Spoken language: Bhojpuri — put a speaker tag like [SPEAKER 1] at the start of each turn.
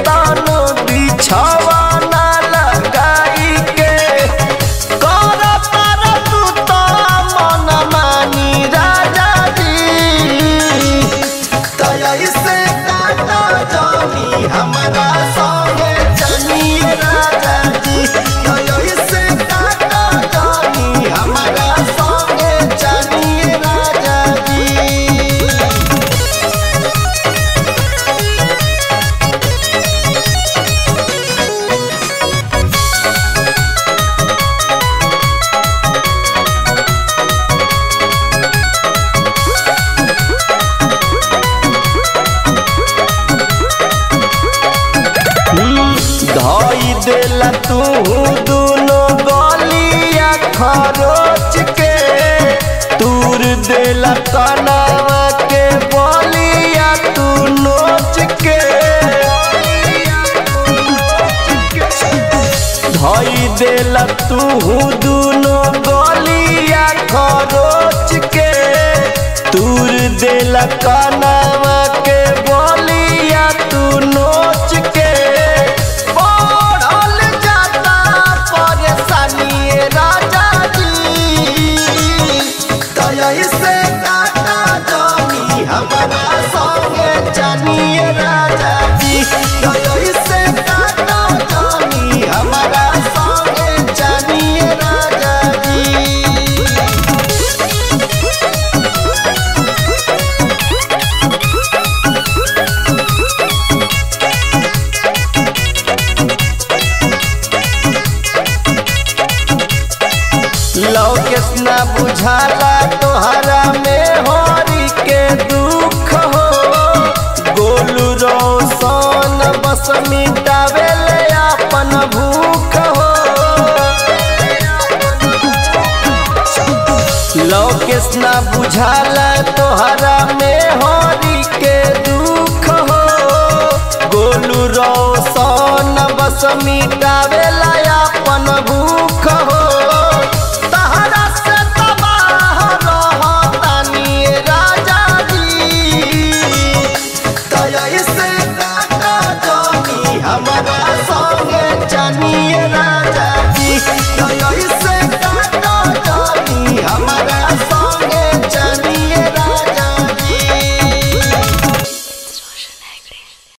[SPEAKER 1] तानो बिछावाना लगाई के कर तार तू तो मन मानी राजा जी तया इसे काटा जानी हमारा संगे चलिए राजा जी तया इसे काटा जानी हमारा संगे चलिए राजा जी धोई देला तू दोनों गलिया खरोच के तूर देला कनावा के बलिया तू नोच के धोई देला तू दोनों गलिया खरोच के तूर देला कनावा के बलिया तू नोच के बढ़ल जाता परेशानी राजा जी तया इसे काटा जानी हमारा संगे जानिए राजा जी तया इसे काटा जानी हमारा संगे जानिए राजा जी लौकेस न बुझाला तोहरा में होरी के दुख हो गोलू रोशन बस मिटावे ले अपन भूख हो लौकेस न बुझाला तोहरा में होरी के दुख हो गोलू रोशन बस मिटावे ला अपन भूख हो तहरा से तबाह रहतानी राजा जी तया इसे काटा जानी हमारा संगे जानी